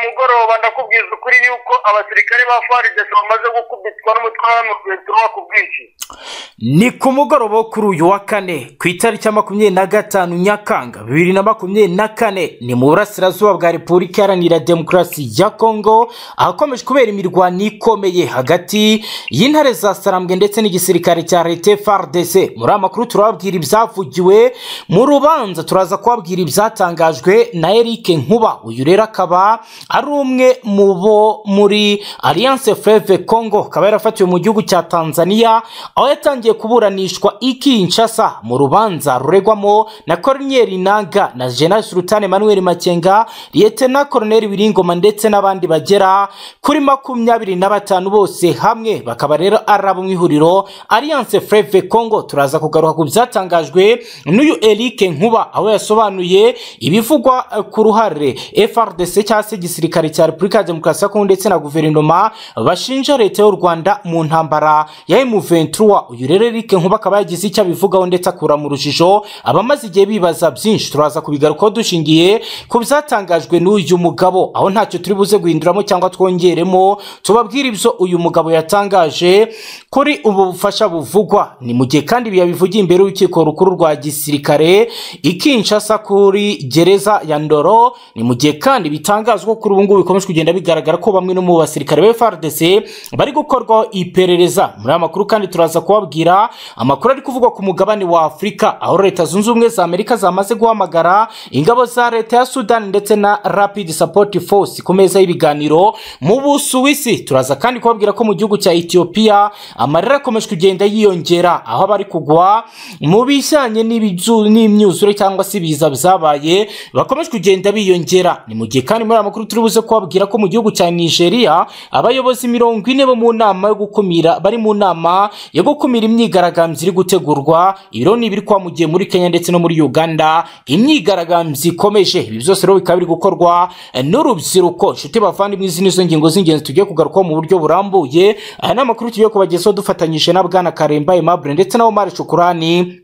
mugoroba ndakubwiza ukuri yuko abasirikare ba faridesi bamaze gukubitwa n'umutwe w'abantu ku bwinshi ni ku mugoroba wo kuri uyu wa kane ku itariki ya makumyabiri na gatanu nyakanga bibiri na makumyabiri na kane ni mu burasirazuba bwa repubulika iharanira demokarasi ya kongo ahakomeje kubera imirwano ikomeye hagati y'intare za sarambwe ndetse n'igisirikare cya leta fardc muri aya makuru turababwira ibyavugiwe mu rubanza turaza kubabwira ibyatangajwe na eric nkuba uyu rero akaba ari umwe mu bo muri alliance fleve kongo akaba yarafatiwe mu gihugu cya tanzania aho yatangiye kuburanishwa i Kinshasa mu rubanza ruregwamo na Corneille Nangaa na General Sultan Emmanuel Makenga Lieutenant Colonel Biringoma ndetse n'abandi bagera kuri makumyabiri na batanu bose hamwe bakaba rero ari abo mu ihuriro Alliance Fleuve Congo turaza kugaruka ku byatangajwe n'uyu Eric Nkuba aho yasobanuye ibivugwa eh, ku ruhare FRDC cyangwa se igisirikare cya Repubulika ya Demokarasi ya Kongo ndetse na guverinoma bashinja leta y'u Rwanda mu ntambara ya M23 Nkuba uyu rero Eric Nkuba akaba yagize icyo abivugaho ndetse akura mu rujijo abamaze igihe bibaza byinshi turaza kubigarukaho dushingiye ku byatangajwe n'uyu mugabo aho ntacyo turi buze guhinduramo cyangwa twongeremo tubabwire ibyo uyu mugabo yatangaje kuri ubu bufasha buvugwa ni mu gihe kandi ibi yabivugiye imbere y'urukiko rukuru rwa gisirikare i Kinshasa kuri gereza ya Ndoro ni mu gihe kandi bitangazwa ko kuri ubu ngubu bikomeje kugenda bigaragara ko bamwe no mu basirikare ba FARDC bari gukorwaho iperereza muri aya makuru kandi turaza kubabwira amakuru ari kuvugwa ku mugabane wa afurika aho leta zunze ubumwe za amerika zamaze guhamagara ingabo za leta ya sudani ndetse na rapid support force ku meza y'ibiganiro mu busuwisi turaza kandi kubabwira ko mu gihugu cya etiyopiya amarira akomeje kugenda yiyongera aho bari kugwa mu bijyanye n'ibizu- n'imyuzure cyangwa se ibiza byabaye bakomeje kugenda biyongera ni mu gihe kandi muri aya makuru turi buze kubabwira ko mu gihugu cya nigeria abayobozi mirongo ine bo mu nama yo gukumira bari mu nama yo gukumira imyigaragambyo iri gutegurwa ibiro ni ibiri kwamugiye muri kenya ndetse no muri uganda imyigaragambyo ikomeje ibi byose rero bikaba biri gukorwa eh, n'urubyiruko nshuti bavandimwe izi nizo ngingo z'ingenzi tugiye kugarukaho mu buryo burambuye aya ni amakuru tugiye kubagezaho dufatanyije na bwana karemba aimable ndetse na omar shukurani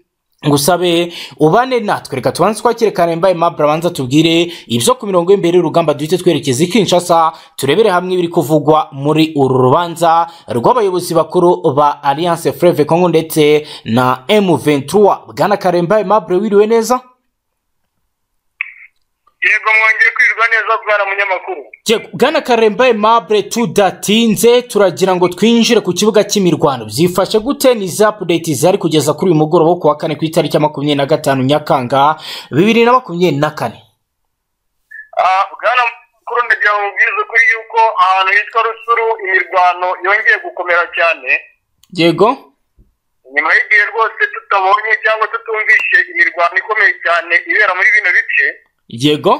ngusabe ubane natwe reka tubanze twakire karemba aimable abanza tubwire ibyo ku mirongo y'imbere y'urugamba duhite twerekeza i kinshasa turebere hamwe ibiri kuvugwa muri uru rubanza rw'abayobozi bakuru ba alliance fleve congo ndetse na m23 bwana karemba aimable wiriwe neza yego mwongeye kwirirwa neza bwana munyamakuru Yego, bwana karemba aimable tudatinze turagira ngo twinjire ku kibuga cy'imirwano byifashe gute ni izi apudeti zari kugeza kuri uyu mugoroba wo ku wa kane ku itariki ya makumyabiri na gatanu nyakanga bibiri na makumyabiri na kane Ah, bwana munyamakuru ndagira ngo mubwize ukuri yuko ahantu hitwa rusuru imirwano yongeye gukomera cyane yego nyuma y'igihe rwose tutabonye cyangwa tutumvishe imirwano ikomeye cyane ibera muri bino bice yego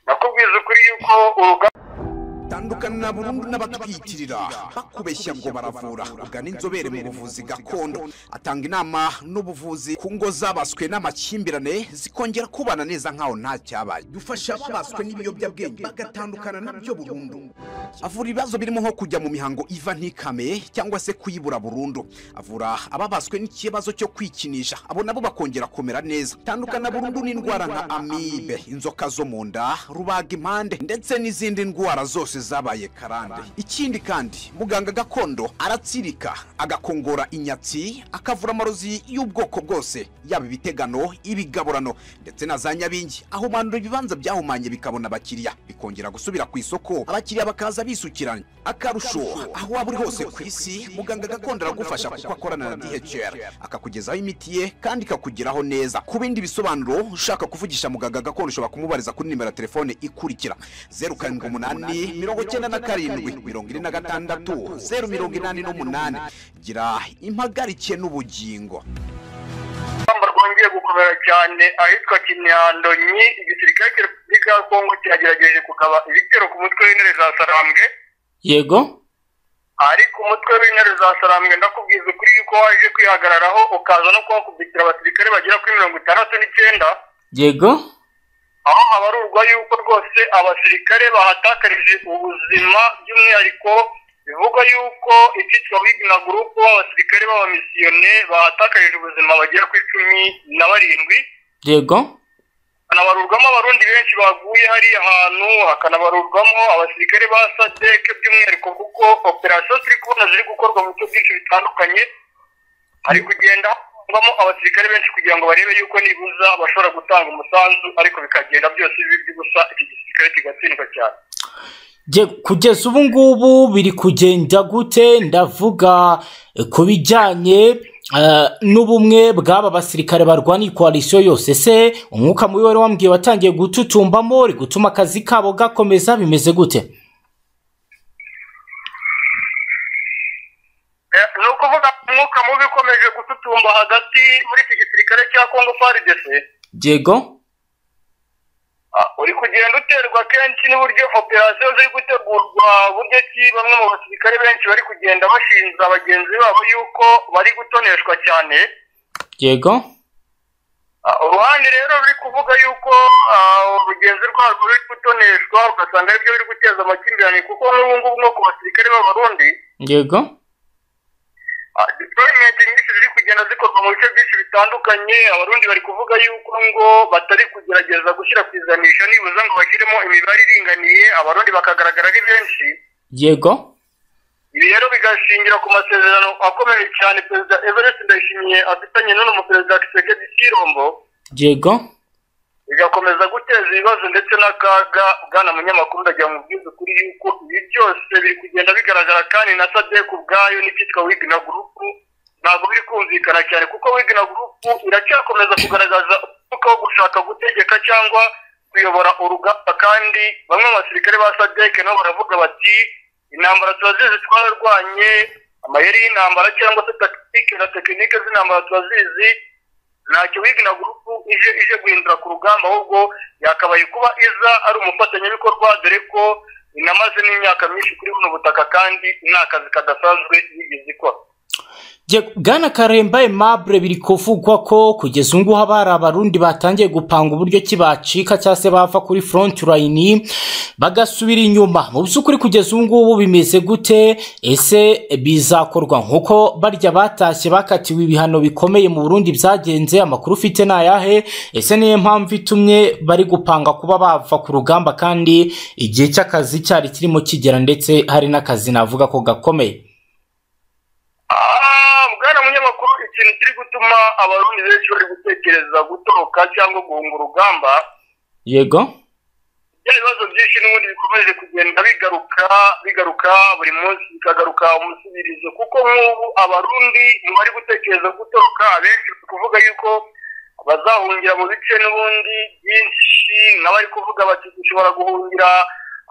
ndakubwiza ukuri yuko urugamba tandukana burundu n'abatwiyitirira bakubeshya ngo baravura ugana inzobere mu buvuzi gakondo atanga inama n'ubuvuzi ku ngo zabaswe n'amakimbirane zikongera kubana neza nkaho nta cyabaye dufasha ababaswe n'ibiyobyabwenge bagatandukana nabyo burundu avura ibibazo birimo nko kujya mu mihango iva ntikame cyangwa se kuyibura burundu avura ababaswe n'ikibazo cyo kwikinisha abo nabo bakongera kumera neza tandukana burundu n'indwara nka amibe inzoka zo mu nda rubaga impande ndetse n'izindi ndwara zose zabaye karande ikindi kandi muganga gakondo aratsirika agakongora inyatsi akavura amarozi y'ubwoko bwose yaba ibitegano ibigaburano ndetse na za nyabingi ahumandura ibibanza byahumanye bikabona abakiriya bikongera gusubira ku isoko abakiriya bakaza bisukiranye akarusho aho waba uri hose ku isi muganga gakondo aragufasha kuko akorana na dhr akakugezaho imiti ye kandi ikakugeraho neza ku bindi bisobanuro ushaka kuvugisha muganga gakondo ushobora kumubariza kuri nimero ya telefone ikurikira zeru karindwi umunani mirongo icyenda na karindwi mirongo ine na gatandatu zeru mirongo inani n'umunani gira impagarike n'ubugingo urugamba rwongeye gukomera cyane ahitwa kimyando nyi igisirikare cya repubulika ya kongo kiragerageje kugaba ibitero ku mutwe w'intare za sarambwe yego ariko umutwe w'intare za sarambwe ndakubwiza ukuri yuko waje kwihagararaho ukaza no kuhakubitira abasirikare bagera kuri mirongo itandatu n'icyenda yego aho habarurwa yuko rwose abasirikare bahatakarije ubuzima by'umwihariko bivugwa yuko icyitwa wigina gurupu b'abasirikare b'abamisiyone bahatakarije ubuzima bagera ku icumi na barindwi yego hanabarurwamo abarundi benshi baguye hariya hantu hakanabarurwamo abasirikare ba sadeke by'umwihariko kuko operasiyo turi kubona ziri gukorwa mu bice byinshi bitandukanye hari kugenda havamo abasirikare benshi kugira ngo barebe yuko nibuza bashobora gutanga umusanzu ariko bikagenda byose bibi by'ubusa iki gisirikare kigatsindwa cyane Je, kugeza ubu ngubu biri kugenda gute ndavuga eh, ku bijyanye eh, n'ubumwe bw'aba basirikare barwaniye koalisiyo yose se umwuka mubi wari wambwiye watangiye gututumbamo uri gutuma akazi kabo gakomeza bimeze gute Eh, ni ukuvuga umwuka mubi ukomeje gututumba hagati muri iki gisirikare cya kongo faridese yego Ah, uri kugenda uterwa kenshi n'uburyo operasiyo ziri gutegurwa buryo ki bamwe mu basirikare benshi bari kugenda bashinja bagenzi babo yuko bari gutoneshwa cyane yego Ah, uruhande rero ruri kuvuga yuko ah, rugenzi rwarwo ruri gutoneshwa ugasanga aribyo biri guteza amakimbirane kuko n'ubu ngubu nko ku basirikare b'abarundi yego ah, deployment nyinshi ziri kugenda zikorwa mu bice byinshi bitandukanye abarundi bari kuvuga yuko ngo batari kugerageza gushyira ku izanisha nibuza ngo bashyiremo imibare iringaniye abarundi bakagaragara ari benshi yego ibi rero bigashingira ku masezerano akomeye cyane perezida everest ndayishimiye afitanye n'uno muperezida kisekedi kirombo yego bigakomeza guteza ibibazo ndetse n'akaga bwana munyamakuru ndagira ngo mubwize ukuri yuko ibi byose biri kugenda bigaragara kandi na sadek ubwayo n'icyitwa wigina gurupu ntabwo biri kumvikana cyane kuko wigina gurupu iracyakomeza kugaragaza umwuka wo gushaka gutegeka cyangwa kuyobora urugamba kandi bamwe mu basirikare ba sadek nabo baravuga bati intambara turazizi twararwanye amayeri y'intambara cyangwa se takitike na tekinike z'intambara turazizi ntacyo wiga na gurupu ije ije guhindura ku rugamba ahubwo yakabaye kuba iza ari umufatanyabikorwa dore ko inamaze n'imyaka myinshi kuri buno butaka kandi nta kazi kadasanzwe yigeze ikora Yego, bwana karemba aimable biri kuvugwa ko kugeza ubu ngubu haba hari abarundi batangiye gupanga uburyo ki bacika cyangwa se bava kuri front line bagasubira inyuma mu by'ukuri kugeza ubu ngubu bimeze gute ese bizakorwa nk'uko barya batashye bakatiwe ibihano bikomeye mu burundi byagenze amakuru ufite ni ayahe ese niyo mpamvu itumye bari gupanga kuba bava ku rugamba kandi igihe cy'akazi cyari kirimo kigera ndetse hari n'akazi navuga ko gakomeye Ah, bwana munyamakuru ikintu kiri gutuma abarundi benshi bari gutekereza gutoroka cyangwa guhunga urugamba yego bya bibazo byinshi n'ubundi bikomeje kugenda bigaruka bigaruka buri munsi bikagaruka umusubirizo kuko nk'ubu abarundi mu bari gutekereza gutoroka abenshi bari kuvuga yuko bazahungira mu bice n'ubundi byinshi nk'abari kuvuga bati dushobora guhungira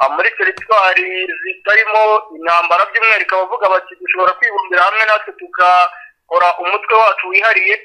ah, muri teritwari zitarimo intambara by'umwihariko abavuga bati dushobora kwibumbira hamwe natwe tukakora umutwe wacu wihariye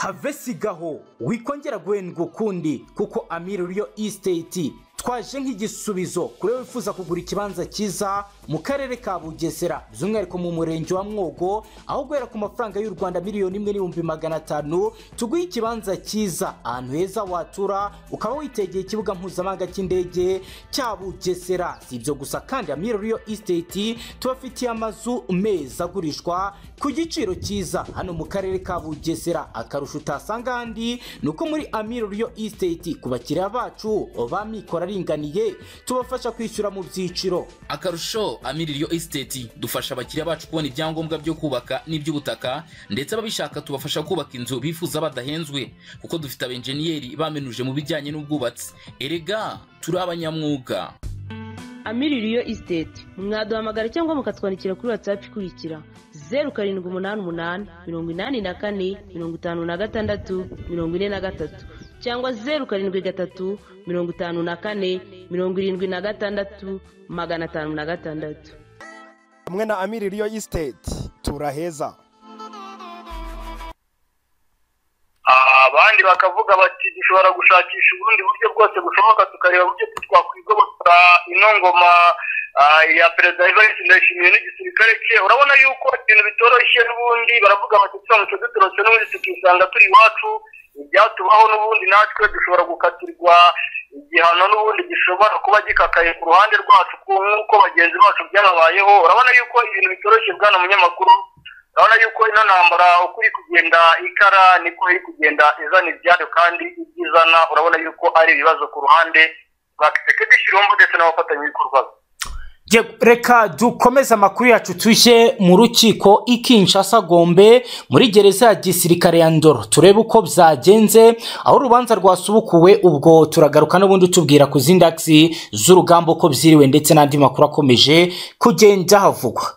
havesigaho wikongera guhendwa ukundi kuko amiri ruriyo isiteti twaje nk'igisubizo kuri wowe wifuza kugura ikibanza cyiza mu karere ka bugesera by'umwihariko mu murenge wa mwogo aho guhera ku mafaranga y'u rwanda miliyoni imwe n'ibihumbi magana atanu tuguhe ikibanza cyiza ahantu heza watura ukaba witegeye ikibuga mpuzamahanga cy'indege cya bugesera si ibyo gusa kandi amiri ruriyo isiteti tubafitiye amazu meza agurishwa ku giciro cyiza hano mu karere ka bugesera akarusho utasanga ahandi ni uko muri amiri ruriyo isiteti ku bakiriya bacu ba mikoro aringaniye tubafasha kwishyura mu byiciro akarusho amiririyo esiteti dufasha abakiriya bacu kubona ibyangombwa byo kubaka n'iby'ubutaka ndetse ababishaka tubafasha kubaka inzu bifuza badahenzwe kuko dufite abenjeniyeri bamenuje mu bijyanye n'ubwubatsi erega turi abanyamwuga amiririyo isiteti mwaduhamagara cyangwa mukatwandikira kuri watsapu ikurikira zeru karindwi umunani umunani mirongo inani na kane mirongo itanu na gatandatu mirongo ine na gatatu cyangwa zeru karindwi gatatu mirongo itanu na kane mirongo irindwi na gatandatu magana atanu na gatandatu hamwe na amiri riyo isiteti turaheza Ah, abandi bakavuga bati dushobora gushakisha ubundi buryo bwose bushoboka tukareba uburyo ki twakwigobotora ino ngoma ah, ya perezida evariste ndayishimiye n'igisirikare cye urabona yuko ibintu bitoroshye n'ubundi baravuga bati turamutse dutorotse n'ubundi tukisanga turi iwacu ibyatubaho n'ubundi natwe dushobora gukatirwa igihano n'ubundi gishobora kuba gikakaye ku ruhande rwacu ku- nk'uko bagenzi bacu byababayeho urabona yuko ibintu bitoroshye bwana munyamakuru urabona yuko ino ntambara uko iri kugenda ikara niko iri kugenda izana ibyayo kandi ibyo izana urabona yuko ari ibibazo ku ruhande rwa kisekedi shirombo ndetse n'abafatanyabikorwa be Ye- reka dukomeze amakuru yacu tujye mu rukiko i Kinshasa Gombe muri gereza ya gisirikare ya Ndoro turebe uko byagenze aho urubanza rwasubukuwe ubwo turagaruka n'ubundi tubwira ku zindi akisi z'urugamba uko byiriwe ndetse n'andi makuru akomeje kugenda havugwa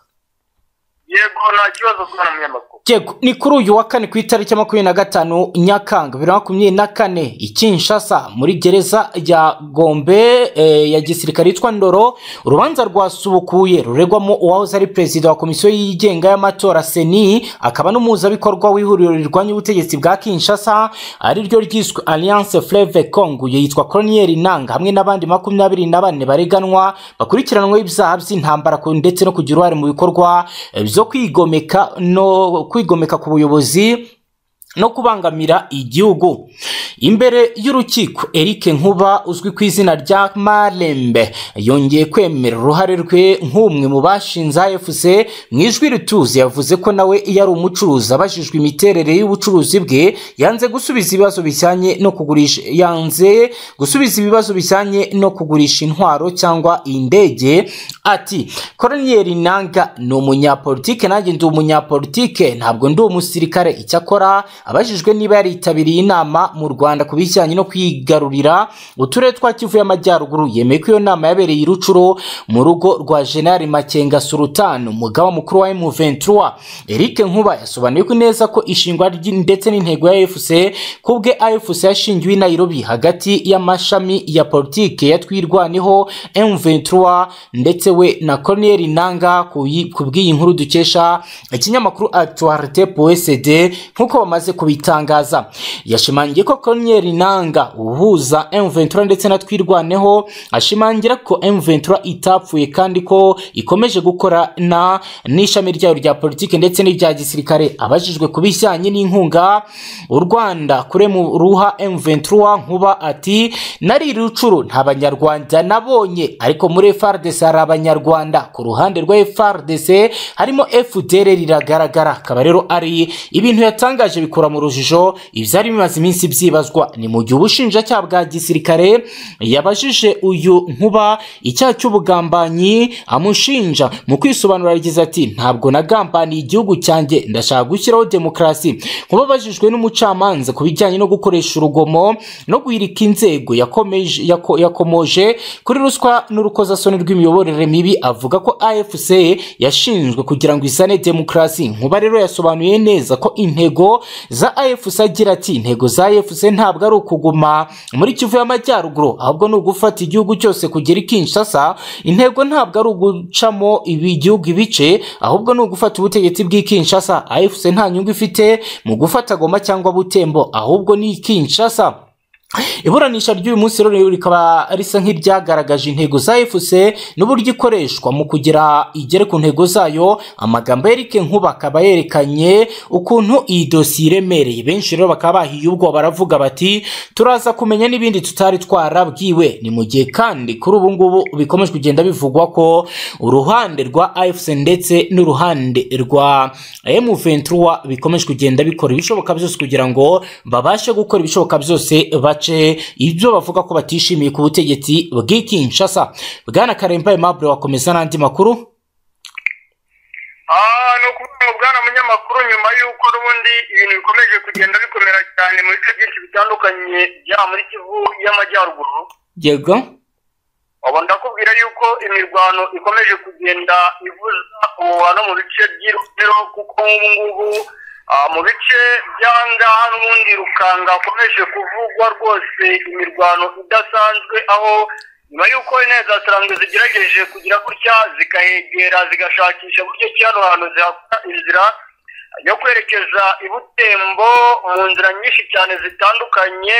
yego nta kibazo kubona munyamakuru Yego, ni kuri uyu wa kane ku itariki makumyabiri na gatanu nyakanga bibiri na makumyabiri na kane i Kinshasa muri gereza ya Gombe eh, ya gisirikare yitwa Ndoro urubanza rwasubukuye ruregwamo uwahoze ari perezida wa komisiyo yigenga y'amatora seni akaba n'umuhuzabikorwa w'ihuriro rirwanya ubutegetsi bwa Kinshasa ari ryo ryiswe Alliance Fleuve Congo yitwa Colonel Nanga hamwe n'abandi makumyabiri na bane bareganwa bakurikiranweho ibyaha by'intambara ku- ndetse no kugira uruhare mu bikorwa eh, byo kwigomeka no kwigomeka ku buyobozi no kubangamira igihugu imbere y'urukiko Eric Nkuba uzwi ku izina rya Marembe yongeye kwemera uruhare rwe nk'umwe mu bashinze AFC mu ijwi rituze yavuze ko nawe yari umucuruzi abajijwe imiterere y'ubucuruzi bwe yanze gusubiza ibibazo bijyanye no kugurisha yanze gusubiza ibibazo bijyanye no kugurisha intwaro cyangwa indege ati Colonel Nanga ni umunyapolitike nanjye ndi umunyapolitike ntabwo ndi umusirikare icyakora abajijwe niba yaritabiriye inama mu Rwanda ku bijyanye no kwigarurira uturere twa Kivu y'Amajyaruguru yemeye ko iyo nama yabereye i Rucuro mu rugo rwa General Makenga Sultan umugaba mukuru wa M23 Eric Nkuba yasobanuye ko neza ko ishingwa ry- ndetse n'intego ya AFC ku bwe AFC yashingiwe i Nairobi hagati y'amashami ya politike ya twirwaneho M23 ndetse we na Colonel Nanga ku yi- ku bw'iyi nkuru dukesha ikinyamakuru Actualité PSD nk'uko bamaze kubitangaza yashimangiye ko Colonel Nanga uhuza M23 ndetse na twirwaneho ashimangira ko M23 itapfuye kandi ko ikomeje gukorana n'ishami ryayo rya politike ndetse n'irya gisirikare abajijwe ku bijyanye n'inkunga u Rwanda kure mu ruha M23 nkuba ati nari rucuru nta banyarwanda nabonye ariko muri FARDC hari abanyarwanda ku ruhande rwa FARDC harimo FDR riragaragara akaba rero ari ibintu yatangaje bikura mu rujijo ibyari bimaze iminsi byibazwa ni mu gihe ubushinjacyaha bwa gisirikare yabajije uyu nkuba icyaha cy'ubugambanyi amushinja mu kwisobanura yagize ati ntabwo nagambaniye igihugu cyanjye ndashaka gushyiraho demokarasi nkuba abajijwe n'umucamanza ku bijyanye no gukoresha urugomo no guhirika inzego yakomeje- yako- yakomoje kuri ruswa n'urukozasoni rw'imiyoborere mibi avuga ko afc yashinzwe kugira ngo izane demokarasi nkuba rero yasobanuye neza ko intego za afc agira ati intego za afc ntabwo ari ukuguma muri kivu y'amajyaruguru ahubwo ni ugufata igihugu cyose kugera i kinshasa intego ntabwo ari ugucamo ibi- igihugu ibice ahubw'o ni ugufata ubutegetsi bw'i kinshasa afc nta nyungu ifite mu gufata goma cyangwa butembo ahubwo ni kinshasa iburanisha ry'uyu munsi rero rikaba risa nk'iryagaragaje intego za efuse n'uburyo ikoreshwa mu kugira igere ku ntego zayo amagambo ya Eric Nkuba akaba yerekanye ukuntu iyi dosiye iremereye benshi rero bakaba bahiye ubwo baravuga bati turaza kumenya n'ibindi tutari twarabwiwe ni mu gihe kandi kuri ubu ngubu bikomeje kugenda bivugwa ko uruhande rwa afuse ndetse n'uruhande rwa M23 bikomeje kugenda bikora ibishoboka byose kugira ngo babashe gukora ibishoboka byose bace ibyo bavuga ko batishimiye ku butegetsi bw'i Kinshasa Bwana Karemba Aimable wakomeza n'andi makuru aha ni ukuvuga ngo bwana munyamakuru nyuma y'uko n'ubundi ibintu bikomeje kugenda bikomera cyane mu bice byinshi bitandukanye byaba muri kivu y'amajyaruguru yego ubu ndakubwira yuko imirwano ikomeje kugenda ivuza umubano mu bice by'irunero kuko nk'ubu ngubu ah, mu bice by'ahangaha n'ubundi rukanga hakomeje kuvugwa rwose imirwano idasanzwe aho nyuma y'uko intebe za sarangwe zigerageje kugira gutya zikahegera zigashakisha buryo ki hano hantu zihakora inzira yo kwerekeza i butembo mu nzira nyinshi cyane zitandukanye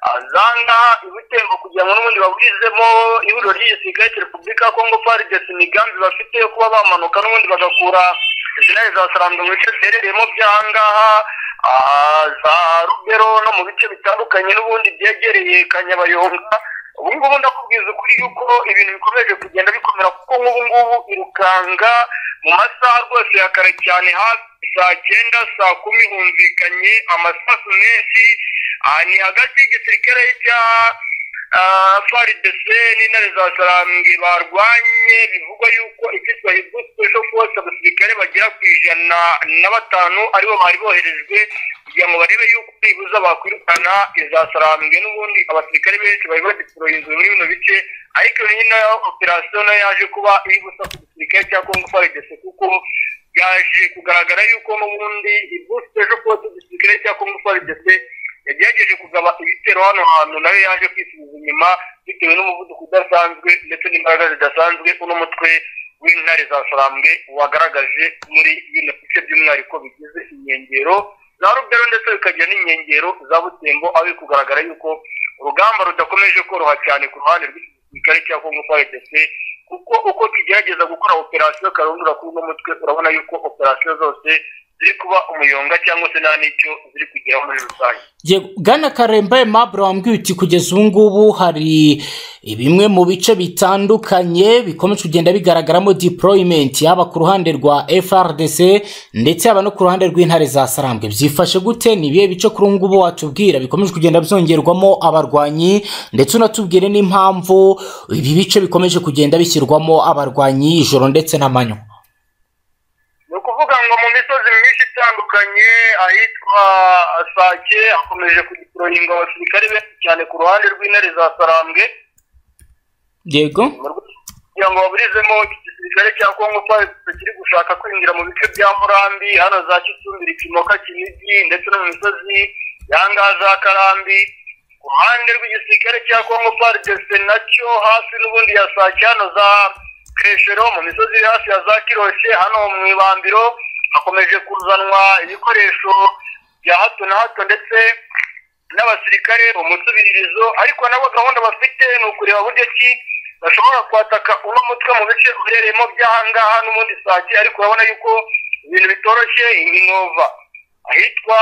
ah, za ngaha i butembo kugira ngo n'ubundi baburizemo ihuriro ry'igisirikare cya repubulika ya kongo faridesi imigambi bafite yo kuba bamanuka n'ubundi bagakura izinaye za sarambwe mu bice biherereyemo by'aha ngaha ah, za rugero no mu bice bitandukanye n'ubundi byegereye kanyabayonga ubu ngubu ndakubwiza ukuri yuko ibintu bikomeje kugenda bikomera kuko nk'ubu ngubu irukanga mu masaha rwose ya kare cyane hafi saa cyenda saa kumi humvikanye amasasu menshi ah, ni hagati y'igisirikare cya ah, faridese n'intare za sarambwe barwanye bivugwa yuko icyitwa hibuspeso force abasirikare bagera ku ijana na batanu aribo bari boherejwe kugira ngo barebe yuko nibuza bakwirukana iza sarambwe n'ubundi abasirikare benshi bari badiporoyinzwe muri bino bice ariko nyine operasiyo nayo yaje kuba iri gusa ku gisirikare cya kongo faridese kuko yaje kugaragara yuko n'ubundi ibusite ejo kose igisirikare cya kongo faridese yagerageje kugaba ibitero hano hantu nayo yaje kwisubiza inyuma bitewe n'umuvuduko udasanzwe ndetse n'imbaraga zidasanzwe uno mutwe w'intare za sarambwe wagaragaje muri bino bice by'umwihariko bigize inkengero za rubero ndetse bikagira n'inkengero za butembo aho biri kugaragara yuko urugamba rudakomeje koroha cyane ku ruhande rw'igisirikare cya kongo faridc kuko uko tugerageza gukora operasiyo karundura kuri uno mutwe urabona yuko operasiyo zose ziri kuba umuyonga cyangwa se nta n'icyo ziri kugeraho muri rusange Yego, Bwana karemba aimable wambwiye uti kugeza ubu ngubu hari bimwe mu bice bitandukanye bikomeje kugenda bigaragaramo deployment yaba ku ruhande rwa frdc ndetse yaba no ku ruhande rw'intare za sarambwe byifashe gute ni ibihe bice kuri ubu ngubu watubwira bikomeje kugenda byongerwamo abarwanyi ndetse unatubwire n'impamvu ibi bice bikomeje kugenda bishyirwamo abarwanyi ijoro ndetse n'amanywa ni ukuvuga ngo mu misozi myinshi itandukanye ahitwa sake hakomeje kugiporoyinga abasirikare benshi cyane ku ruhande rw'intare za sarambwe yego mu rwego rwo kugira ngo baburizemo iki gisirikare cya kongo fayive kiri gushaka kwinjira mu bice bya murambi hano za kicumbi rikimoka kinigi ndetse no mu misozi yangaha za karambi ku ruhande rw'igisirikare cya kongo fayive nacyo hafi n'ubundi ya sake hano za keshero mu misozi iri hafi ya za kiroshe hano mu ibambiro hakomeje kuzanwa ibikoresho bya hato na hato ndetse n'abasirikare umutsubiririzo ariko nabo gahunda bafite ni ukureba buryo ki bashobora kwataka uno mutwe mu bice uherereyemo by'ahangaha n'ubundi sake ariko urabona yuko ibintu bitoroshye iminova ahitwa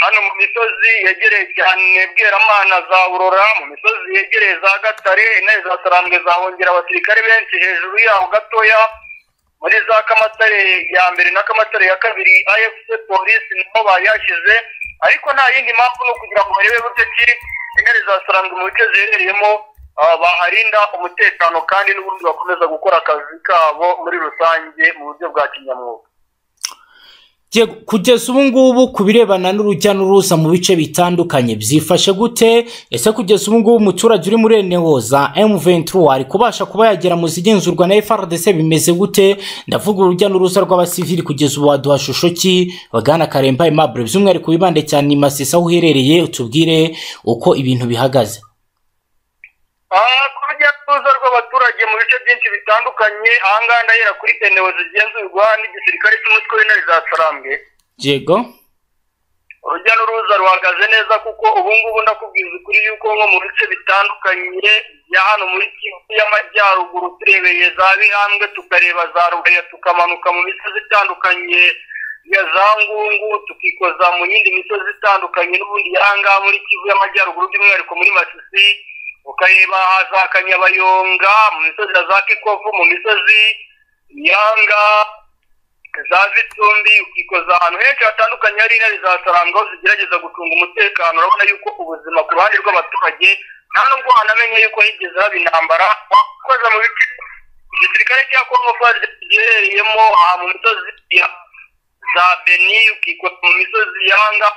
hano mu misozi yegereye cyane bweramana za aurora mu misozi yegereye za gatare intare za sarambwe zahongera abasirikare benshi hejuru yaho gatoya muri za kamatare ya mbere na kamatare ya kabiri afc polisi niho bayashyize ariko nta yindi mpamvu ni ukugira ngo barebe buryo ki intare za sarambwe mu bice ziherereyemo ah, baharinda umutekano kandi n'ubundi bakomeza gukora akazi kabo muri rusange mu buryo bwa kinyamwuga Yego, kugeza ubu ngubu ku birebana n'urujya n'uruza mu bice bitandukanye byifashe gute ese kugeza ubu ngubu umuturage uri muri enehoza M23 ari kubasha kuba yagera mu zigenzurwa na FRDC bimeze gute ndavuga urujya n'uruza rw'abasivili kugeza ubu waduha shusho ki bagana karemba aimable by'umwihariko wibande cyane i masisi aho uherereye utubwire uko ibintu bihagaze Ah, ku rujya n'uruza rw'abaturage mu bice byinshi bitandukanye ahangaha ndahera kuri eneo zigenzurwa n'igisirikare cy'umutwe w'intare za sarambwe yego urujya n'uruza ruhagaze neza kuko ubu ngubu ndakubwiza ukuri yuko nko mu bice bitandukanye bya hano muri kivu y'amajyaruguru turebeye za bihambwe tukareba za rugaya tukamanuka mu misozi itandukanye ya za ngungu tukikoza mu yindi misozi itandukanye n'ubundi y'ahangaha muri kivu y'amajyaruguru by'umwihariko muri masisi ukareba za kanyabayonga mu misozi ya za kikovu mu misozi yanga za vitumbi ukikoza ahantu henshi hatandukanye hari intare za saranga aho zigerageza gucunga umutekano urabona yuko ubuzima ku ruhande rw'abaturage nta nubwo wanamenye yuko higeze haba intambara wakoze mu bice igisirikare cya kongo faride giherereyemo aha mu misozi ya za beni ukikoza mu misozi yanga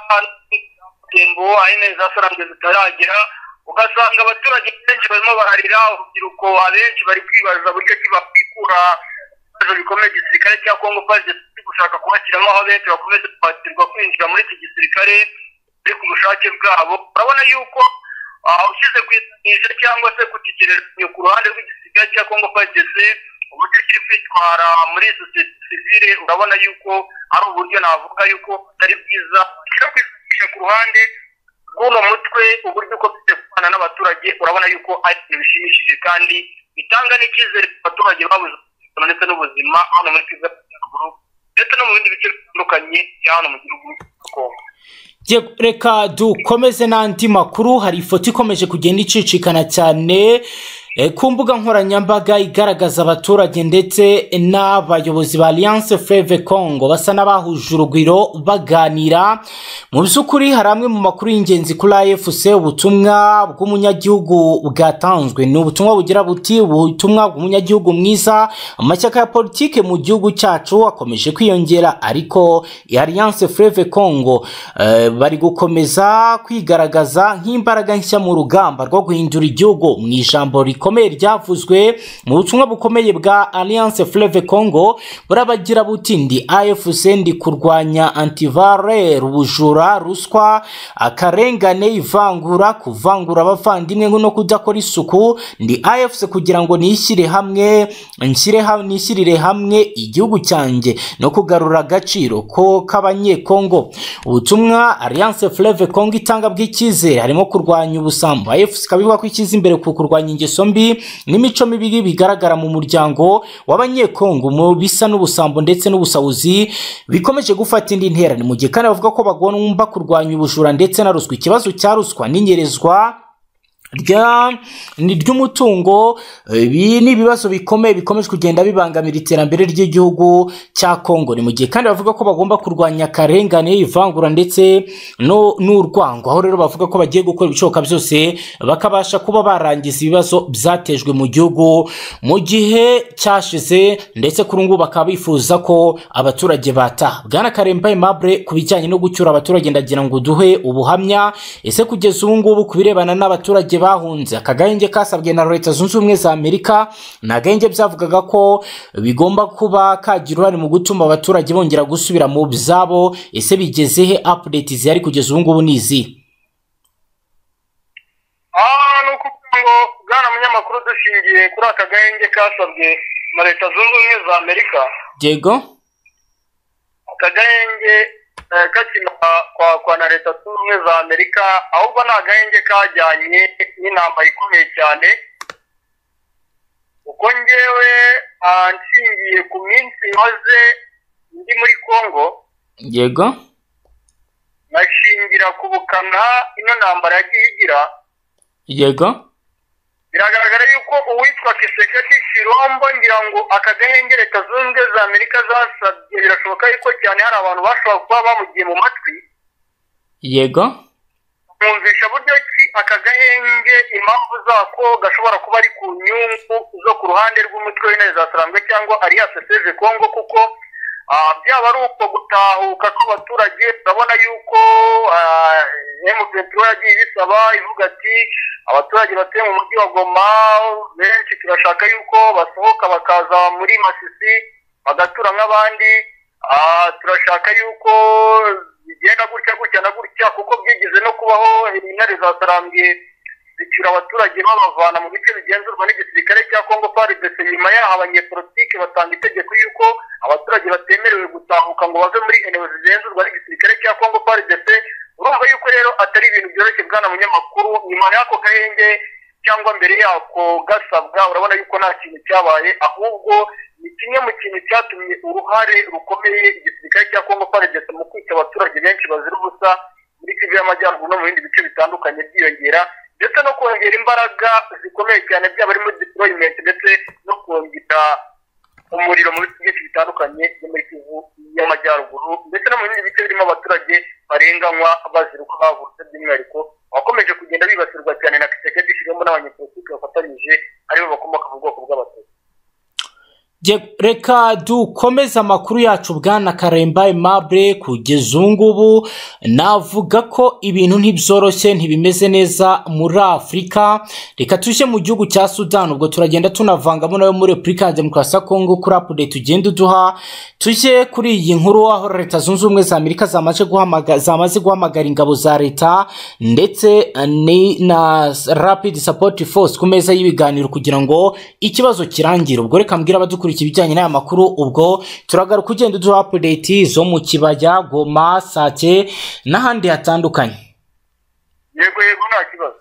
tembo aho intare za saranga zitaragera ugasanga abaturage benshi barimo bararira urubyiruko abenshi bari kwibaza buryo ki bakwikura ibibazo bikomeye igisirikare cya kongo faze kiri gushaka kubashyiramo aho benshi bakomeze kubatirwa kwinjira muri iki gisirikare biri ku bushake bwabo urabona yuko ah, ushyize ku isanisha cyangwa se ku kigereranyo ku ruhande rw'igisirikare cya kongo faze uburyo kiri kwitwara muri sosiyete sivile urabona yuko ari uburyo navuga yuko atari bwiza kiri kwifashisha ku ruhande bw'uno mutwe uburyo ukomeje kubana n'abaturage urabona yuko ari ibintu bishimishije kandi bitanga n'icyizere ku baturage babuze ubuzima ndetse n'ubuzima hano muri kivu y'amajyaruguru ndetse no mu bindi bice bitandukanye bya hano mu gihugu cya kongo Yego, reka dukomeze n'andi makuru hari ifoto ikomeje kugenda icicikana cyane E, ku mbuga nkoranyambaga igaragaza abaturage ndetse n'abayobozi ba alliance fleve congo basa n'abahuje urugwiro baganira mu by'ukuri hari amwe mu makuru y'ingenzi kuri afc ubutumwa bw'umunyagihugu bwatanzwe ni ubutumwa bugira buti ubutumwa bw'umunyagihugu mwiza amashyaka ya politike mu gihugu cyacu akomeje kwiyongera ariko alliance fleve congo e, bari gukomeza kwigaragaza nk'imbaraga nshya mu rugamba rwo guhindura igihugu mu ijambo ri rikomeye ryavuzwe mu butumwa bukomeye bwa alliance fleve congo burabagira buti ndi afc ndi kurwanya antivarere ubujura ruswa akarengane ivangura kuvangura abavandimwe no kudakora isuku ndi afc kugira ngo nishyire hamwe nshyire ha- nishyirire hamwe igihugu cyanjye no kugarura agaciro ko k'abanyekongo ubutumwa alliance fleve congo itanga bw'icyizere harimo kurwanya ubusambo afc ikaba ivuga ko ishyize imbere ku kurwanya ingeso mbi n'imico mibi bigaragara mu muryango w'abanyekongo mu bisa n'ubusambo ndetse n'ubusahuzi bikomeje gufata indi ntera ni mu gihe kandi bavuga ko bagomba kurwanya ubujura ndetse na ruswa ikibazo cya ruswa n'inyerezwa rya ni ry'umutungo ibi ni ibibazo bikomeye bikomeje kugenda bibangamira iterambere ry'igihugu cya kongo ni mu gihe kandi bavuga ko bagomba kurwanya akarengane ivangura ndetse no n'urwango aho rero bavuga ko bagiye gukora ibishoboka byose bakabasha kuba barangiza ibibazo byatejwe mu gihugu mu gihe cyashize ndetse kuri ubu ngubu bakaba bifuza ko abaturage bataha bwana karemba aimable ku bijyanye no gucyura abaturage ndagira ngo duhe ubuhamya ese kugeza ubu ngubu ku birebana n'abaturage bahunze akagahenge kasabwe na leta zunze ubumwe za amerika ni agahenge byavugaga ko bigomba kuba kagira uruhare mu gutuma abaturage bongera gusubira mu byabo ese bigeze he apudeti zihari kugeza ubu ngubu ni izihe aha ni ukuvuga ngo bwana munyamakuru dushingiye kuri aka gahenge kasabwe na leta zunze ubumwe za amerika yego aka gahenge eh, kakina kwa kwa na leta zunze ubumwe za amerika ahubwo ni agahenge kajyanye n'intambara ikomeye cyane uko ngewe ah, nshingiye ku minsi maze ndi muri congo yego nashingira ku bukana ino ntambara yagiye igira yego biragaragara yuko uwitwa kiseketi kirombo ngira ngo aka gahenge leta zunze ubumwe za amerika zasabye birashoboka yuko cyane hari abantu bashobora kuba bamugiye mu matwi yego bumvisha buryo ki aka gahenge impamvu zako gashobora kuba ari ku nyungu zo ku ruhande rw'umutwe w'intare za sarambwe cyangwa alliance seve congo kuko ah, byaba ari uko gutahuka kw'abaturage urabona yuko emupeturo yagiye ibisaba ivuga ati abaturage batuye mu mujyi wa goma benshi turashaka yuko basohoka bakaza muri masisi bagatura nk'abandi Ah, turashaka yuko bigenda gutya gutya na gutya kuko byigeze no kubaho intare za sarambye zicyura abaturage babavana mu bice bigenzurwa n'igisirikare cya congo prdc nyuma yaho abanyepolitike batanga itegeko yuko abaturage batemerewe gutahuka ngo bave muri eneo zigenzurwa n'igisirikare cya congo prdc urumva yuko rero atari ibintu byoroshye bwana munyamakuru nyuma y'ako gahenge cyangwa mbere yako gasabwa urabona yuko nta kintu cyabaye ahubwo ni kimwe mu kintu cyatumye uruhare rukomeye igisirikare cya congo prdc mu kwica abaturage benshi bazira ubusa muri kivu y'amajyaruguru no mu bindi bice bitandukanye byiyongera ndetse no kongera imbaraga zikomeye cyane byaba arimo deployment ndetse no kongera umuriro mu bice byinshi bitandukanye byo muri kivu y'amajyaruguru ndetse no mu bindi bice birimo abaturage barenganywa bazira uko bavutse by'umwihariko abakomeje kugenda bibasirwa cyane na kisekedi shirimo n'abanyepolitiki bafatanyije aribo bakomoka mu bwoko bw'abatutsi Je- reka dukomeze amakuru yacu bwana karemba aimable kugeza ubu ngubu navuga ko ibintu ntibyoroshye ntibimeze neza muri afurika reka tujye mu gihugu cya sudan ubwo turagenda tunavangamo nawe muri repubulika ya demokarasi ya kongo kuri apudeti ugenda uduha tujye kuri iyi nkuru aho leta zunze ubumwe za amerika zamaze guhamaga- zamaze guhamagara ingabo za leta ndetse eh, ni na rapid support force ku meza y'ibiganiro kugira ngo ikibazo kirangire ubwo reka mbwira abadukurikiye ibijyanye n'aya makuru ubwo turagaruka ugenda uduha update zo mu kibaya goma sake n'ahandi hatandukanye yego yego nta kibazo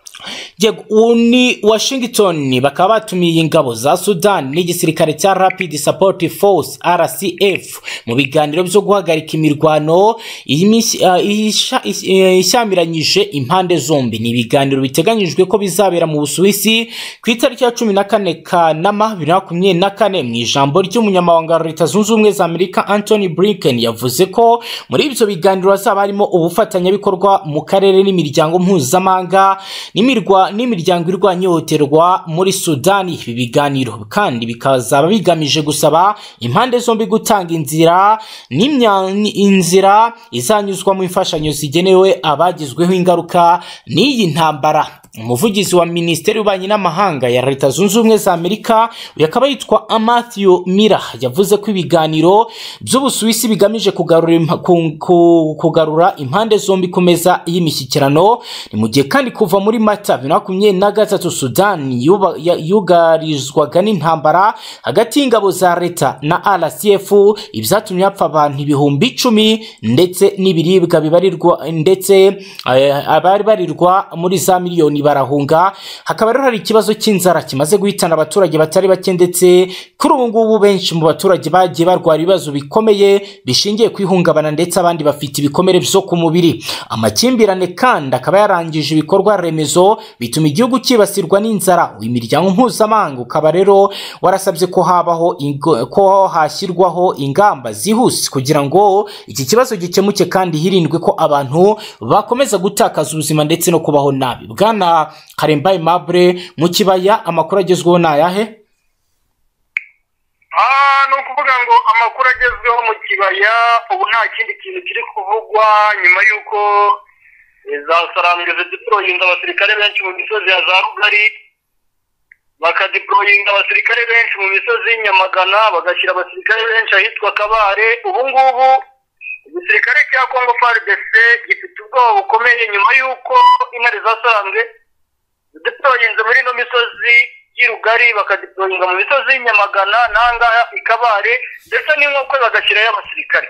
yego ubu ni washington bakaba batumiye ingabo za sudan n'igisirikare cya rapid support force rcf mu biganiro byo guhagarika imirwano imis- ah, isha- is- eh, ishyamiranyije impande zombi ni ibiganiro biteganyijwe ko bizabera mu busuwisi ku itariki ya cumi na kane kanama bibiri na makumyabiri na kane mu ijambo ry'umunyamabanga wa leta zunze ubumwe za amerika anthony blinken yavuze ko muri ibyo biganiro hazaba harimo ubufatanyabikorwa mu karere n'imiryango mpuzamahanga n'imirwa- n'imiryango irwanya ihohoterwa muri sudani ibi biganiro kandi bikazaba bigamije gusaba impande zombi gutanga inzira n'imya- inzira izanyuzwamo imfashanyo zigenewe abagizweho ingaruka n'iyi ntambara umuvugizi wa minisiteri y'ububanyi n'amahanga ya leta zunze ubumwe za amerika uyu akaba yitwa matthew mira yavuze ko ibiganiro by'ubusuwisi bigamije kugarura, impa- ku- ku- kugarura impande zombi ku meza y'imishyikirano ni mu gihe kandi kuva muri mata bibiri na makumyabiri na gatatu sudani yuba- ya- yugarizwaga n'intambara hagati y'ingabo za leta na rcf ibyatumye hapfa abantu ibihumbi icumi ndetse n'ibiribwa bibarirwa ndetse eh, abari barirwa muri za miliyoni barahunga hakaba rero hari ikibazo cy'inzara kimaze guhitana abaturage batari bake ndetse kuri ubu ngubu benshi mu baturage bagiye barwara ibibazo bikomeye bishingiye ku ihungabana ndetse abandi bafite ibikomere byo ku mubiri amakimbirane kandi akaba yarangije ibikorwa remezo bituma igihugu cyibasirwa n'inzara uyu miryango mpuzamahanga ukaba rero warasabye ko habaho ingo- ko hashyirwaho ingamba zihuse kugira ngo iki kibazo gikemuke kandi hirindwe ko abantu bakomeza gutakaza ubuzima ndetse no kubaho nabi bwana karembaye mabure mu kibaya amakuru agezweho ni ayahe aha ni ukuvuga ngo amakuru agezweho mu kibaya ubu nta kindi kintu kiri kuvugwa nyuma y'uko eh, za sarangeze diporoyinga abasirikare benshi mu misozi ya za rugari bakadiporoyinga abasirikare benshi mu misozi y'inyamagana bagashyira abasirikare benshi ahitwa kabare ubu ngubu igisirikare cya kongo frdc gifite ubwoba bukomeye nyuma y'uko intare zasaranze deporoyinze muri ino misozi y'irugari bakadeporoyinga mu misozi y'inyamagana n'ahangaha ikabare ndetse n'inkokwe bagashyirayo abasirikare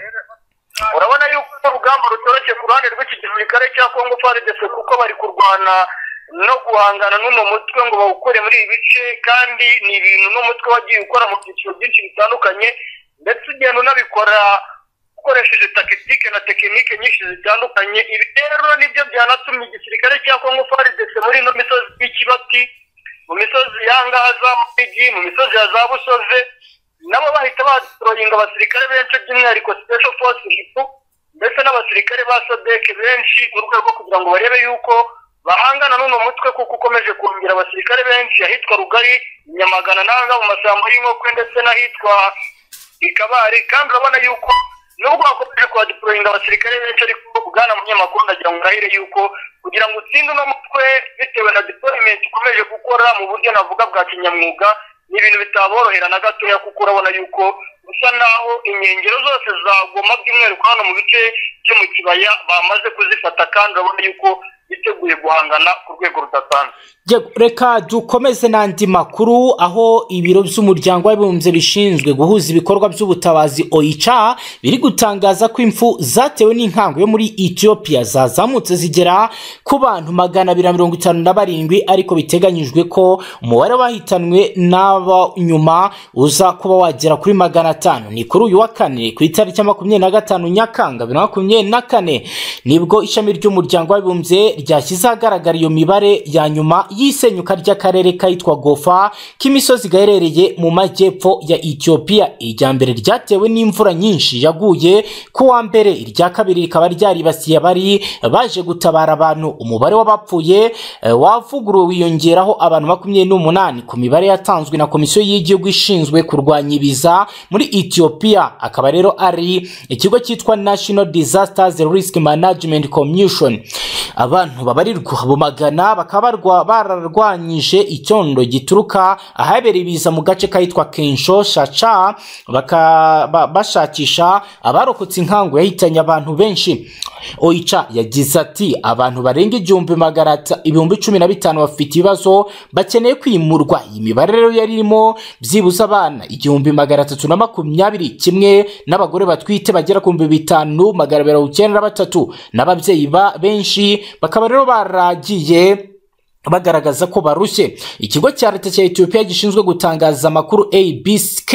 urabona yuko urugamba rutoroshye ku ruhande rw'iki gisirikare cya kongo faridese kuko bari kurwana no guhangana n'uno mutwe ngo bawukure muri ibi bice kandi ni ibintu n'umutwe wagiye ukora mu byiciro byinshi bitandukanye ndetse ugenda unabikora ukoresheje takitike na tekinike nyinshi zitandukanye ibi rero nibyo byanatumye igisirikare cya kongo faridese muri ino misozi y'ikibati mu misozi yangaha za murigi mu misozi ya za busoze nabo bahita badoroyinga abasirikare benshi by'umwihariko special force gifu ndetse n'abasirikare ba sodeke benshi mu rwego rwo kugira ngo barebe yuko bahangana n'uno mutwe kuko ukomeje kongera abasirikare benshi ahitwa rugari nyamagana n'ahangaha mu mashyamba y'inkokwe ndetse n'ahitwa ikabari kandi urabona yuko nubwo bakomeje kuhadiporoyinga abasirikare benshi ariko bwana munyamakuru ndagira ngo urahire yuko kugira ngo utsinde uno mutwe bitewe na diporoyimenti ukomeje gukora mu buryo navuga bwa kinyamwuga ni ibintu bitaborohera na gatoya kuko urabona yuko bisa naho inkengero zose za goma by'umwihariko hano mu bice byo mu kibaya bamaze kuzifata kandi urabona yuko biteguye guhangana ku rwego rudasanzwe Yego, reka dukomeze n'andi makuru aho ibiro by'umuryango w'abibumbye bishinzwe guhuza ibikorwa by'ubutabazi oica biri gutangaza ko impfu zatewe n'inkangu yo muri ethiopia zazamutse zigera ku bantu magana abiri na mirongo itanu na barindwi ariko biteganyijwe ko umubare wahitanwe n'aba nyuma uza kuba wagera kuri magana atanu ni kuri uyu wa kane ku itariki ya makumyabiri na gatanu nyakanga bibiri na makumyabiri na kane nibwo ishami ry'umuryango w'abibumbye ryashyize ahagaragara iyo mibare ya nyuma y'isenyuka ry'akarere kitwa gofa k'imisozi gaherereye mu majyepfo ya ethiopia irya mbere ryatewe n'imvura nyinshi yaguye ku wa mbere irya kabiri rikaba ryaribasiye abari baje gutabara abantu umubare w'abapfuye eh, wavuguruwe wiyongeraho abantu makumyabiri n'umunani ku mibare yatanzwe na komisiyo y'igihugu ishinzwe kurwanya ibiza muri ethiopia akaba rero ari ikigo cyitwa national disasters risk management commission abantu babarirwa mu magana bakaba barwa- bararwanyije icyondo gituruka ahabereye ibiza mu gace kahitwa kensho shaca baka- ba- bashakisha abarokotse inkangu yahitanye abantu benshi oica yagize ati abantu barenga igihumbi magana ata- ibihumbi cumi na bitanu bafite ibibazo bakeneye kwimurwa iyi mibare rero yari irimo byibuze abana igihumbi magana atatu na makumyabiri kimwe n'abagore batwite bagera ku bihumbi bitanu magana mirongo icyenda na batatu n'ababyeyi ba benshi bakaba rero baragiye bagaragaza ko barushye ikigo cya leta cya etiyopiya gishinzwe gutangaza amakuru abck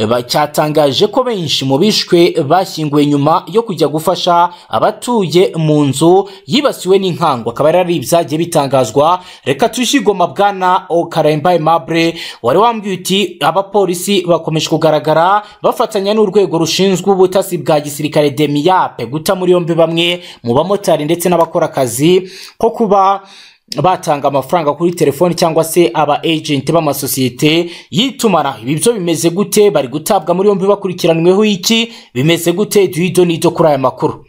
ba- cyatangaje ko benshi mu bishwe bashyinguwe nyuma yo kujya gufasha abatuye mu nzu yibasiwe n'inkangu akaba yari ari ibyagiye bitangazwa reka tuyishigoma bwana okaremba aimable wari wambwiye uti abapolisi bakomeje kugaragara bafatanya n'urwego rushinzwe ubutasi bwa gisirikare demiyape guta muri yombi bamwe mu bamotari ndetse n'abakora akazi ko kuba batanga amafaranga kuri telefoni cyangwa se aba agenti b'amasosiyete y'itumanaho ibi byo bimeze gute bari gutabwa muri yombi bakurikiranweho iki bimeze gute duhido n'ido kuri aya makuru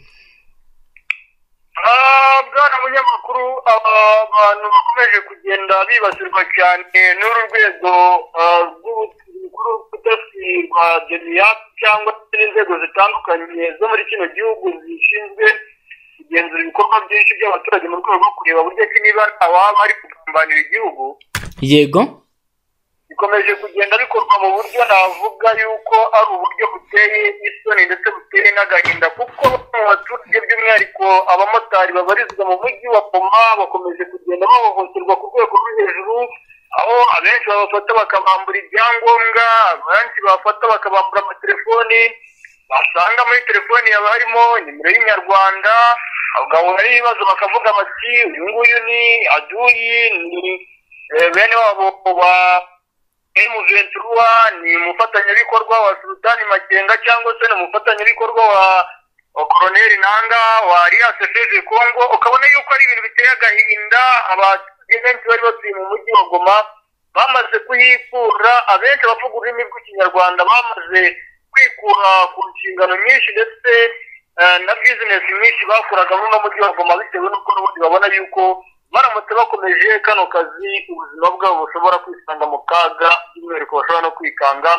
Ah, bwana munyamakuru aba bantu bakomeje kugenda bibasirwa cyane n'uru rwego ah, rw'ubu- rukuru rw'ubutasi rwa deniyapu cyangwa se n'inzego zitandukanye zo muri kino gihugu zishinzwe kugenzura ibikorwa byinshi by'abaturage mu rwego rwo kureba buryo ki niba ababa bari kugambanira igihugu yego bikomeje kugenda bikorwa mu buryo navuga yuko ari uburyo buteye isoni ndetse buteye n'agahinda kuko mu baturage by'umwihariko abamotari babarizwa mu mujyi wa Goma bakomeje kugenda bahohoterwa ku rwego rwo hejuru aho abenshi babafata bakabambura ibyangombwa abenshi babafata bakabambura amatelefoni basanga muri telefoni haba harimo nimero y'inyarwanda bagahura n'ibibazo bakavuga bati uyu nguyu ni aduyi ni eh, bene wabo ba emuventurwa ni umufatanyabikorwa wa sultani makenga cyangwa se ni umufatanyabikorwa wa wa koroneri nanga wa alias feze congo ukabona yuko ari ibintu biteye agahinda abaturage benshi bari batuye mu mujyi wa goma bamaze kuyikura abenshi abavuga ururimi rw'ikinyarwanda bamaze kwikura ku nshingano nyinshi ndetse eh, na bizinesi nyinshi bakoraga muri uno mujyi wa goma bitewe n'uko n'ubundi babona yuko baramutse bakomeje kano kazi ubuzima bwabo bushobora kwisanga mu kaga by'umwihariko bashobora no kwikanga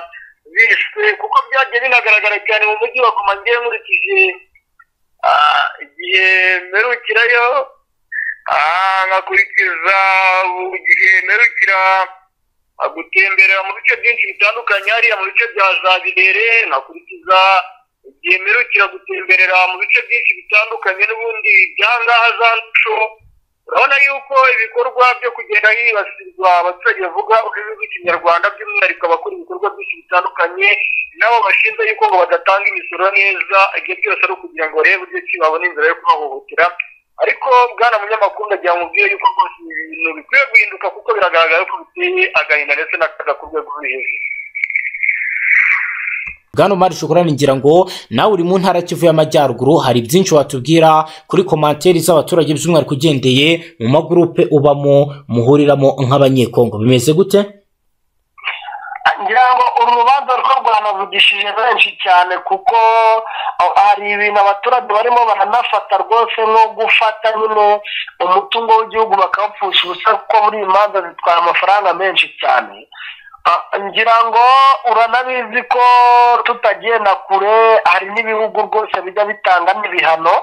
bishwe kuko byagiye binagaragara cyane mu mujyi wa goma ngewe nkurikije ah, igihe mperukirayo ah, nkakurikiza igihe mperukira ah, gutemberera mu bice byinshi bitandukanye hariya mu bice bya za birere nkakurikiza igihe mperukira gutemberera mu bice byinshi bitandukanye n'ubundi byangaha za nco urabona yuko ibikorwa byo kugenda hibasirwa abaturage bavuga ururimi rw'ikinyarwanda by'umwihariko abakora ibikorwa byinshi bitandukanye nabo bashinzwe yuko ngo badatanga imisoro neza ibyo byose ari ukugira ngo barebe uburyo ki babona inzira yo kubahohotera ariko bwana munyamakuru ndagira ngo mubwire yuko rwose ibi bintu bikwiye guhinduka kuko biragaragara ko biteye agahinda ndetse n'akaga ku rwego ruri hejuru bwana umari shokorani ngira ngo nawe uri mu ntara kivu y'amajyaruguru hari byinshi watubwira kuri komanteri z'abaturage by'umwihariko ugendeye mu magurupe ubamo muhuriramo nk'abanyekongo bimeze gute ngira ngo uru rubanza rwo rwanavugishije benshi cyane kuko ah, hari ibintu abaturage barimo baranafata rwose nko gufata nyine umutungo w'igihugu bakawupfusha ubusa kuko buri imanza zitwara amafaranga menshi cyane Ah, ngira ngo uranabizi ko tutagenda kure hari n'ibihugu rwose bijya bitanga n'ibihano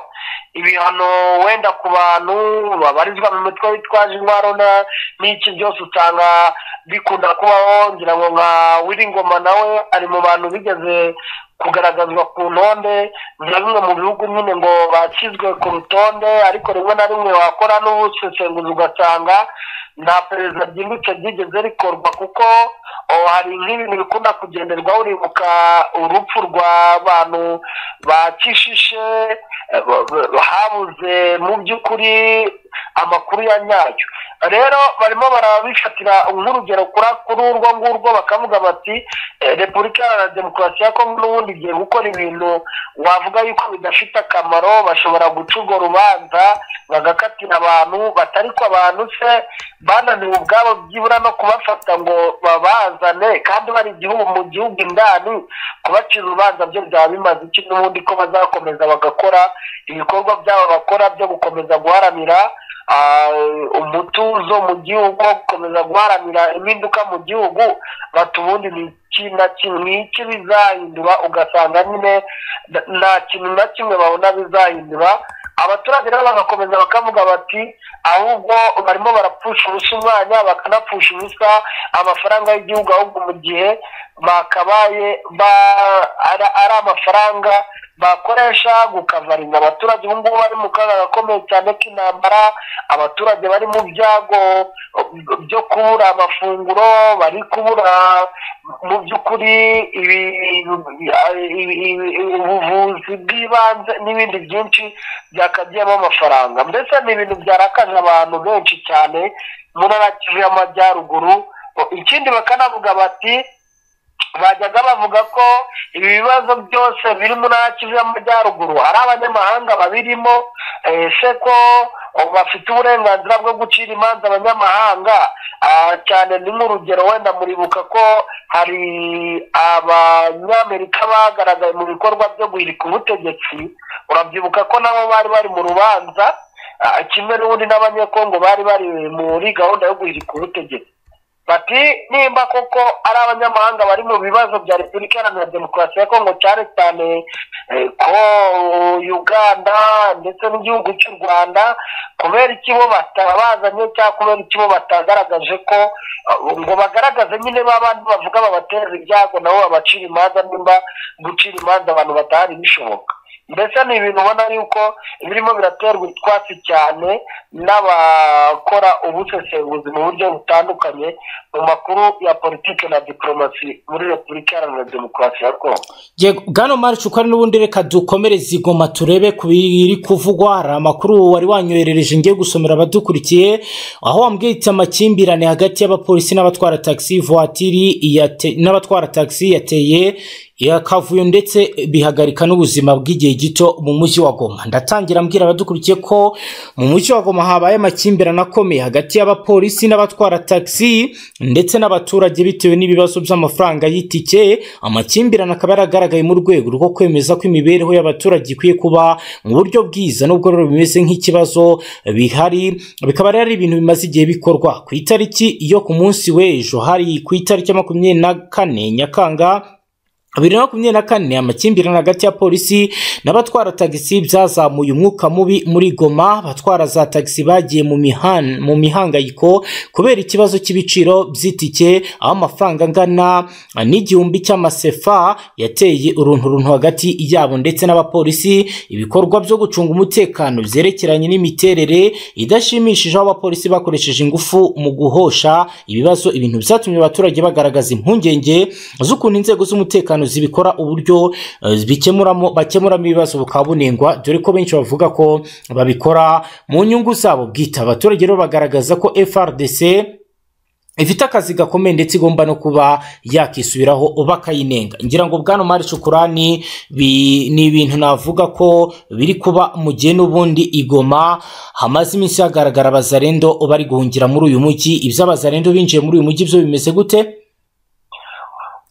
ibihano wenda ku bantu babarizwa mu mitwe witwaje intwaro na- n'iki byose usanga bikunda kubaho ngira ngo nka wiringoma nawe ari mu bantu bigeze kugaragazwa ku ntonde nka bimwe mu bihugu nyine ngo bakizwe ku rutonde ariko rimwe na rimwe wakora n'ubusesenguzi ugasanga nta perezida ryimbitse ryigeze rikorwa kuko oh, hari nk'ibintu bikunda kugenderwaho uribuka urupfu rw'abantu ba kishishe eh, ba- ba- habuze mu by'ukuri amakuru ya nyayo rero barimo barabifatira nk'urugero kuri kuri urwo ngurwo bakavuga bati eh, repubulika iharanira demokarasi ya kongo n'ubundi igiye gukora ibintu wavuga yuko bidafite akamaro bashobora guca urwo rubanza bagakatira abantu batari ko abantu se bananiwe ubwabo byibura no kubafata ngo babazane kandi bari igihugu mu gihugu indani kubacira urubanza byo byaba bimaze iki n'ubundi ko bazakomeza bagakora ibikorwa byabo bakora byo gukomeza guharanira ah, umutuzo mu gihugu wo gukomeza guharanira impinduka mu gihugu bati ubundi ni iki na kimwe iki bizahindura ugasanga nyine na- nta kintu na kimwe babona bizahindura abaturage rero bagakomeza bakavuga bati ahubwo barimo barapfusha ubusa umwanya bakanapfusha ubusa amafaranga y'igihugu ahubwo mu gihe bakabaye ba- ari ari amafaranga bakoresha gukavaringa abaturage ubu ngubu bari mu kaga gakomeye cyane k'intambara abaturage bari mu byago byo kubura amafunguro bari kubura mu by'ukuri ibi- ibi- ibi- ibi- ubuvuzi bw'ibanze n'ibindi byinshi byakagiyemo amafaranga mbese ni ibintu byarakaje abantu benshi cyane mu ntara kivu y'amajyaruguru ikindi bakanavuga bati bajyaga bavuga ko ibi bibazo byose biri muri kivu y'amajyaruguru ari abanyamahanga babirimo eh, se ko oh, bafite uburenganzira bwo gucira imanza abanyamahanga Ah, cyane ni nk'urugero wenda muribuka ko hari abanyamerika bagaragaye mu bikorwa byo guhirika ubutegetsi urabyibuka ko nabo bari bari mu rubanza Ah, kimwe n'ubundi n'abanyekongo bari bari muri gahunda yo guhirika ubutegetsi bati nimba koko ari abanyamahanga bari mu bibazo bya repubulika iharanira demokarasi ya kongo cyane cyane eh, ko uganda ndetse n'igihugu cy'u rwanda kubera iki bo batabazanye cyangwa kubera iki bo batagaragaje ko eh, ngo bagaragaze nyine ba bandi bavuga babaterera ibyago nabo babacira imanza nimba gucira imanza abantu badahari bishoboka mbese ni ibintu ubona yuko birimo biraterwa utwatsi cyane n'abakora ubusesenguzi mu buryo butandukanye mu makuru ya politiki na diporomasi muri repubulika iharanira demokarasi ya kongo Yego, bwana maricu ko ari n'ubundi reka dukomereze igoma turebe ku biri kuvugwa hari amakuru wari wanyoherereje ngiye gusomera abadukurikiye aho wambwiye iti amakimbirane hagati y'abapolisi n'abatwara tagisi vuwatiri yate- n'abatwara tagisi yateye yakavuyo ndetse bihagarika n'ubuzima bw'igihe gito mu mujyi wa goma ndatangira mbwira abadukurikiye ko mu mujyi wa goma habaye amakimbirane akomeye hagati y'abapolisi n'abatwara tagisi ndetse n'abaturage bitewe n'ibibazo by'amafaranga y'itike amakimbirane akaba yaragaragaye mu rwego rwo kwemeza ko imibereho y'abaturage ikwiye kuba mu buryo bwiza nubwo rero bimeze nk'ikibazo bihari bikaba rero ari ibintu bimaze igihe bikorwa ku itariki yo ku munsi w'ejo hari ku itariki ya makumyabiri na kane nyakanga bibiri na makumyabiri na kane amakimbirane hagati ya polisi n'abatwara tagisi byazamuye umwuka mubi muri goma abatwara za tagisi bagiye mu mihan- mu mihangayiko kubera ikibazo cy'ibiciro by'itike aho amafaranga angana n'igihumbi cy'amasefa yateye urunturuntu hagati yabo ndetse n'abapolisi ibikorwa byo gucunga umutekano byerekeranye n'imiterere idashimishije aho abapolisi bakoresheje ingufu mu guhosha ibibazo ibintu byatumye abaturage bagaragaza impungenge z'ukuntu inzego z'umutekano zibikora uburyo eh, bikemuramo bakemuramo ibibazo bukaba bunengwa dore ko benshi bavuga ko babikora mu nyungu zabo bwite abaturage rero bagaragaza ko frdc ifite akazi gakomeye ndetse igomba no kuba yakisubiraho bakayinenga ngira ngo bwana mari cukurani bi- ni ibintu navuga ko biri kuba mu gihe n'ubundi igoma hamaze iminsi hagaragara abazarendo bari guhungira muri uyu mujyi iby'abazarendo binjiye muri uyu mujyi byo bimeze gute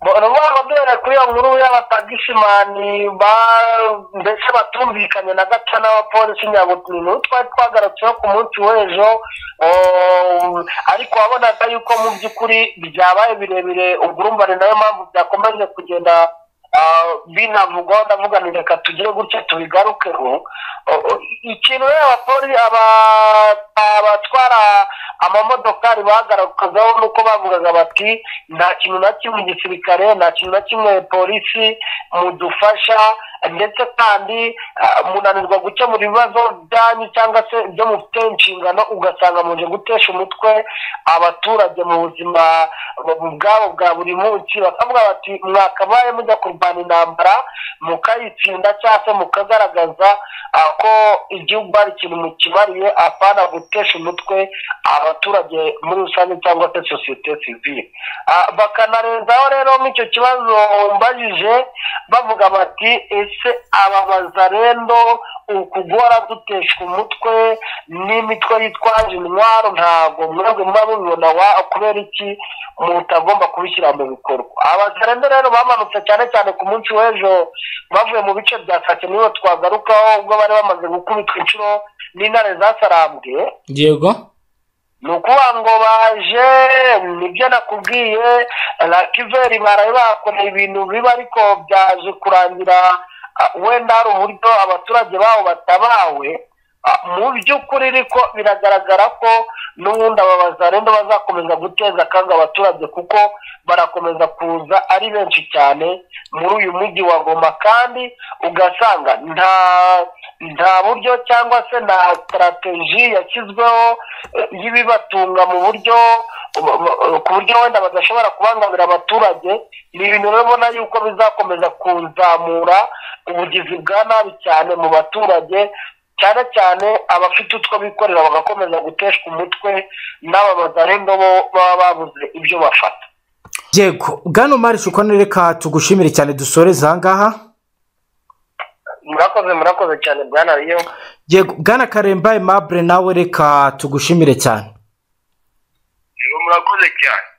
urabona duhere kuri iyo nkuru y'abatagisimani ba- mbese batumvikanye na gato n'abapolisi nyabutuntu twari twagarutseho ku munsi w'ejo um, ariko wabonaga yuko mu by'ukuri byabaye birebire ubwo urumva ni nayo mpamvu byakomeje kugenda ah, binavugwaho ndavuga ni reka tugire gutya tubigarukeho Oh, oh, ikintu rero abapolisi aba- abatwara amamodokari bagarukagaho ni uko bavugaga bati nta kintu na kimwe igisirikare nta kintu na kimwe polisi mudufasha ndetse kandi ah, munanirwa gukemura ibibazo byanyu cyangwa se ibyo mufite inshingano ugasanga muje gutesha umutwe abaturage mu buzima bwabo bwa buri munsi bakavuga bati mwakabaye mujya kurwana intambara mukayitsinda cyangwa se mukagaragaza ah, ko igihugu hari ikintu mukibariye apana gutesha umutwe abaturage muri rusange cyangwa se sosiyete sivile Ah, bakanarenzaho rero nk'icyo kibazo mbajije bavuga bati ese aba bazarendo ukugora duteshwa umutwe n'imitwe yitwaje intwaro ntabwo mwebwe muba mubibona wa- kubera iki mutagomba kubishyira mu bikorwa abazarendo rero bamanutse cyane cyane ku munsi w'ejo bavuye mu bice bya kake nibo twagarukaho ubwo bari bamaze gukubitwa inshuro n'intare zasarambwe yego ni ukuvuga ngo baje nibyo nakubwiye rakiveri baraye bakoreye ibintu bibi ariko byaje kurangira ah, wenda hari uburyo abaturage babo batabawe Ah, mu by'ukuri ariko biragaragara ko n'ubundi aba bazarenda bazakomeza guteza akaga abaturage kuko barakomeza kuza ari benshi cyane muri uyu mujyi wa goma kandi ugasanga nta nta buryo cyangwa se nta sitarateji yashyizweho eh, y'ibibatunga mu buryo ku buryo wenda badashobora kubangamira abaturage ni ibintu rero ubona yuko bizakomeza kuzamura ubugizi bwa nabi cyane mu baturage cyane cyane abafite utwo bikorera bagakomeza guteshwa umutwe n'aba bazarendo bo baba babuze ibyo bafata yego bwana marishe uko nereka tugushimire cyane dusoreze ahangaha murakoze murakoze cyane bwana riyo yego bwana karemba aimable nawe reka tugushimire cyane murakoze cyane